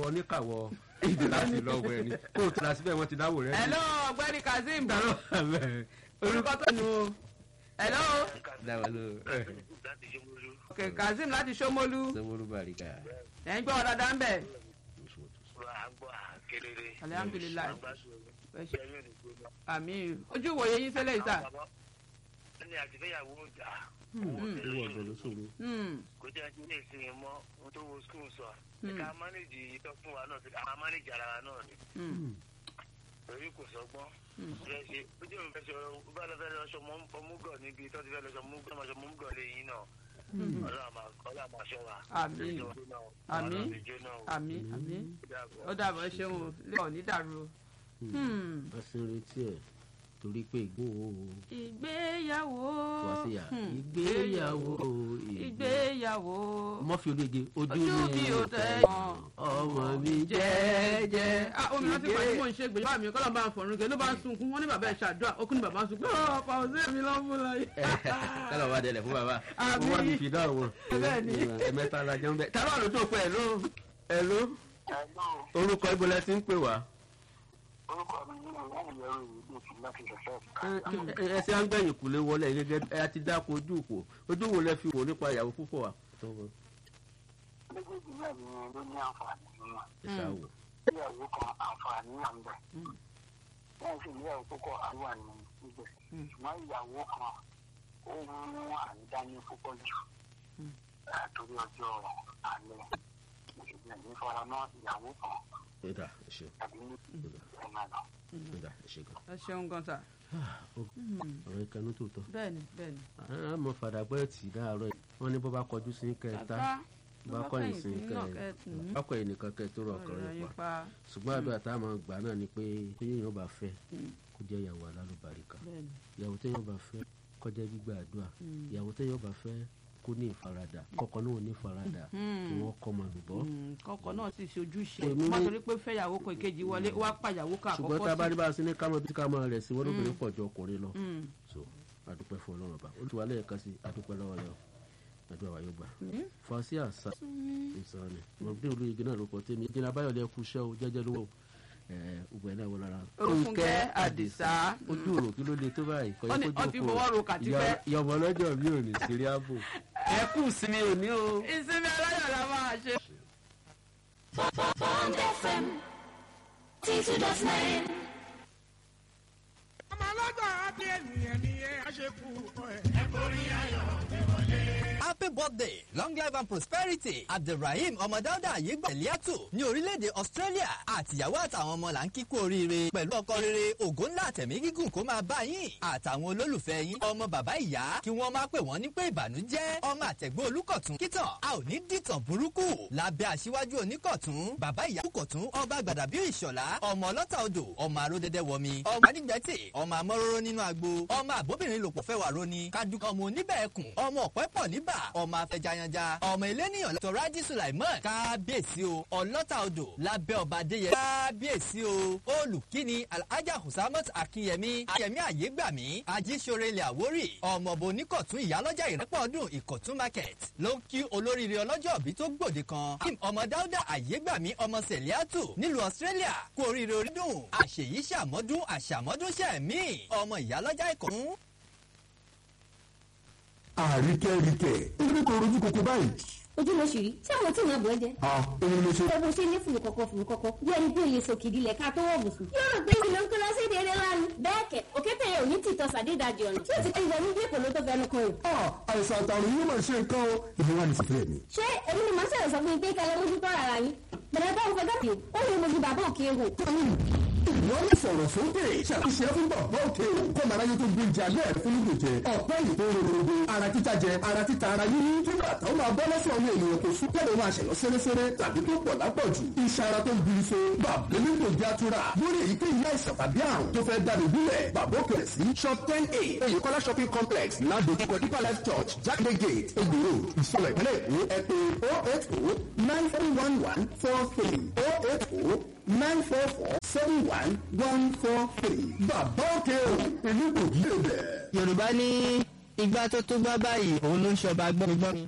oníkàwọ́ ìdè láti lọ wẹ̀ ni kó o tura síbẹ̀ wọ́n ti dáwò rẹ. hello ọ̀gbẹ́ni kazeem dàrọ́ àbẹ̀ orúkọ tó nu o hello dáwà ló láti ṣomolu ok kazeem láti ṣómólú sẹ́wọ́rú bàríkà. ẹ̀ ń gbọ́ ọ dáadáa ń bẹ̀. àgbọ̀ kedere. Alhamdulillah. Ẹ ṣé. ẹyọ ní gbogbo. àmì ojú ìwòye yín sílẹ̀ ìsà. ní àtìfẹ́yàwó ọjà owó ọ̀dọ̀ ló ṣòro. kò jẹ́ ẹni ní ìsinmi mọ́ ohun tó wo skul sọ. Hmm. ká mánéjì ìtọ́ fún wa náà ká mánéjì ara wa náà ni. torí kò sọgbọ́n. bẹ́ẹ̀ ṣe ojú mi fẹ́ ṣe ọ bá lọ fẹ́ lọ ṣọ mọ́múgọ̀ níbi tó ti fẹ́ lọ ṣọ mọ́múgọ̀ máa ṣọ mọ́múgọ̀ lé yín náà. ọlọ́run máa ọlọ́run máa ṣọ́ wa. Àmín. Àmín. àmì àmì ó dàbọ̀ ẹ ṣeun o lè ọ̀ ní dàrú o. Hmm. a sì ń retí ẹ̀ torí pé ìgbóhùn ìgbéyàwó wá sí yà Hmm. ìgbéyàwó ìgbéyàwó mọ́fì ológe ojú ojú mi mi ò ò tẹ́ tẹ́ ọmọ mi jẹ́jẹ́ ah omi rántí pàdé mò ń ṣe gbèyàwó mi kọ́lọ́ bá ń fọ̀rùn kẹ́ ló bá ń sunkún wọ́n ní bàbá ẹ̀ ṣàdúrà ó kún ní bàbá ń sunkún ọ̀ ọ̀pá òsè mi lọ́ fún lọ yìí. kálọ̀ wá dẹlẹ̀ fún bàbá Àmín. wọ́n wá fi fìdá wọn. Bẹ́ẹ̀ ni. ẹ̀mẹ́ta la jẹun bẹ́ẹ̀. tàbí àlọ́ tó pẹ́ ẹ̀ ló ẹ̀ ló orúkọ ibo lẹ ti ń pè wá. orúkọ mi ní ìwọ̀n ìyẹ̀rù ìlú ti láti ṣẹ̀ṣẹ̀. ẹ ẹ ṣe à ń gbẹ̀yìn kùlé wọlé gẹ́gẹ́ ẹ ti dáko ojú òpó ojú wo lẹ fi wò nípa ìyàwó púpọ̀ wa. méjèèjì náà ni ló ní àǹfààní nínú ẹ ṣáà wò. ìyàwó kan àǹfààní wà ń bẹ̀. wọ́n sì ní ìyàwó púpọ̀ àríwá ní ibẹ̀. ṣùgbọ́n ìyàwó kan ó mú àrídání púpọ̀ jù àtòrí ọjọ́ alẹ́. ìṣèjì ní faramọ́ ìyàwó kan ẹ dà ẹ ṣe tàbí ní ẹ̀nà lọ. ẹ dà ẹ ṣe gan. ẹ ṣeun gan sa. ọ̀rọ̀ ìkànnì tó tọ́. bẹ́ẹ̀ni bẹ́ẹ̀ni. a mọ fàdàgbẹ́ tì láàárọ̀ yìí wọ́n ní bó bá kọjú sí kẹta bá kọ̀yìn sí kẹta bá kọ̀yìn nìkan kẹ tó rọ ọkùnrin yín pa pa ṣùgbọ́n àdúrà tá a máa gbà náà ni pé téèyàn bá fẹ́ kó jẹ́ ìyàwó alálùbáríkà bẹ́ẹ̀ni. ìyàwó téèyàn bá fẹ́ kó jẹ́ gbígbà àdúrà ìyàwó téèyàn bá fẹ́ kó ní ìfaradà kọ́kọ́ náà ò ní ìfaradà kí wọ́n kọ́ máa lùbọ́. Mm, kọkọ náà sì ṣojú ṣe Èmi ní- má torí pé fẹ́yàwó kan ìkejì wọlé ó wá pàyàwó kan ṣùgbọ́n tá a bá àkọ́kọ́ rí bá a sí ní kámọ́ bí ká máa rẹ̀ sí wọ́n lóbìnrin pọ̀ ju ọkùnrin lọ. Mm. so adúpẹ́ fún ọlọ́run ọba olùwà lẹ́ẹ̀kan sí adúpẹ́ lọ́wọ́ rẹ o àdúrà wa yóò gbà. fàṣí àṣà ìsàn ni mo bí olóyè náà ló kọ tèmi ìdílé abáyọ̀lẹ̀ ẹkú iṣẹ́ o jẹ́jẹ́ lówó ọgbẹ́ náà wọ́n lára. Orúkúnkẹ́ Àdìsá. ojú òrò kí ló le tó báyìí kọ́ Ó ní- ó ti fọwọ́ ro kàtífẹ́. yọmọ lọ́jọ́ mi ò ní sírí ààbò. ẹ kú sinmi òní o. ìsinmi aláyọ̀ la máa ṣe. Bond FM, T2.9. ọmọ ọlọ́gbà àti ènìyàn ni ẹ á ṣe kú ẹ. Happy birthday, long life and prosperity. Abdulrahim Ọmọdáúdà Ayégbà Eliatu ní orílẹ̀-èdè Australia àtìyàwó àtàwọn ọmọ là ń kíkú oríire pẹ̀lú ọkọ rere ògo ńlá àtẹ̀mí gígùn kó máa bá yín àtàwọn olólùfẹ́ yín ọmọ bàbá ìyá kí wọ́n máa pè wọ́n ní pé ìbànújẹ́ ọmọ àtẹ̀gbọ́n olùkọ̀tún kítàn a ò ní dìtàn burúkú lábẹ́ aṣíwájú oníkọ̀tún bàbá ìyá olùkọ̀tún ọba gbàdàbí ìṣọ̀lá ọmọ ọlọ́ta odò ọmọ aródẹ́dẹ́ wọmi ọmọ adigbẹ́tì ọmọ amọ́rọ́rọ́ nínú agbo ọmọ àbóbìnrin lòpọ̀ fẹ́ wà róni kájúkọ ọmọ oníbẹ̀ẹ́kùn ọmọ ọ̀pẹ́ pọ̀ níbà ọmọ afẹjayanja ọmọ eléníyàn lọ́tọ̀ rájí sulaiman kábíyèsí o ọlọ́ta odò lábẹ́ ọba adéyẹ kábíyèsí o olùkíni alhaja husamot akínyẹmí ayẹmí àyégbàmí ajíṣorẹlẹ àwórì ọmọọba oníkọ̀tún ìyálọ́jà ìrẹ́pọ̀ ọdún ìkọ̀tún market ló ń kí olóríire ọlọ́jọ́ òbí tó gbòde kan kim ọmọ dáúdà àyégbàmí ọmọ sẹ̀líàtù nílùú australia kú oríire orídùn àṣèyí ṣàmọ́dún àṣàmọ́dún ṣẹ̀mí ọmọ ìyálọ́jà ìkọ̀tún àríkẹ́ríkẹ́ nítorí kò rojú koko báyìí. ojú ló ṣì rí tí àwọn tí ìyàn bọ̀ ẹ́ jẹ́. a èmi ló ṣe. ẹ bó ṣe ní fùrù kọ̀kọ̀ fùrù kọ̀kọ̀ bí ẹni pé olè sòkìdí lẹ̀ ká tó wọ̀ bùsùn. yóò rò pé ìlú ń kó lọ sí èdè eré lánàá. bẹ́ẹ̀ kẹ̀ òkété yẹn ò ní tìtọ́ sàdédàjì ọ̀nà tí ó ti kẹ́yìn ní dípò ló tó fẹnu kan o. a àìsàn àtàrùn yóò máa ṣe nǹkan o. èmi wà ní sípìlẹ̀ mi. ṣé èmi ni màá ṣẹ̀rẹ̀ sọ fún yín pé kẹlẹ́ mójú tọ́ ara yín. bẹ̀rẹ̀ bá ń fẹ́ gàtì ó lè mojú bàbá òkè wò. wọ́n lè sọ̀rọ̀ sókè ṣàkóso fún bàbá òkè o. kọ́ màá ráyé tó gbé jẹ alẹ́ rẹ̀ fún lóògùn jẹ. ọ̀pẹ́ yìí tó ń rorogbo ara títa jẹ ara títa ara yíyí kí bàtà ó máa bọ́ lọ́sọ̀ ọmọ ènìyàn kò sún kẹ́lẹ́ máa ṣẹ̀lọ́ sẹ́rẹ́sẹ́rẹ́ tàbí tó pọ̀ lápọ̀jù. iṣẹ́ ara tó ń biri so bàbá elégbò jẹ́ àtúrà lórí èyíkéyìí àìsàn tàbí àrùn tó fẹ́ dàbí bílẹ̀ bàbá òkè rẹ̀ sí shop ten a èyíkọ́lá shopping complex ládojúkọ deeper life church jákèjé gate egbòro ìṣọ̀lẹ̀ ìpínlẹ̀ èkó ẹ pé oh eight oh nine three one one four three oh eight oh nine four four seven one one four three bàbá òkè o èmi kò yí ẹ̀bẹ̀. yorùbá ní igbá tó tó gbá báyìí òun ló ń ṣọba gbọ́ngbọ́n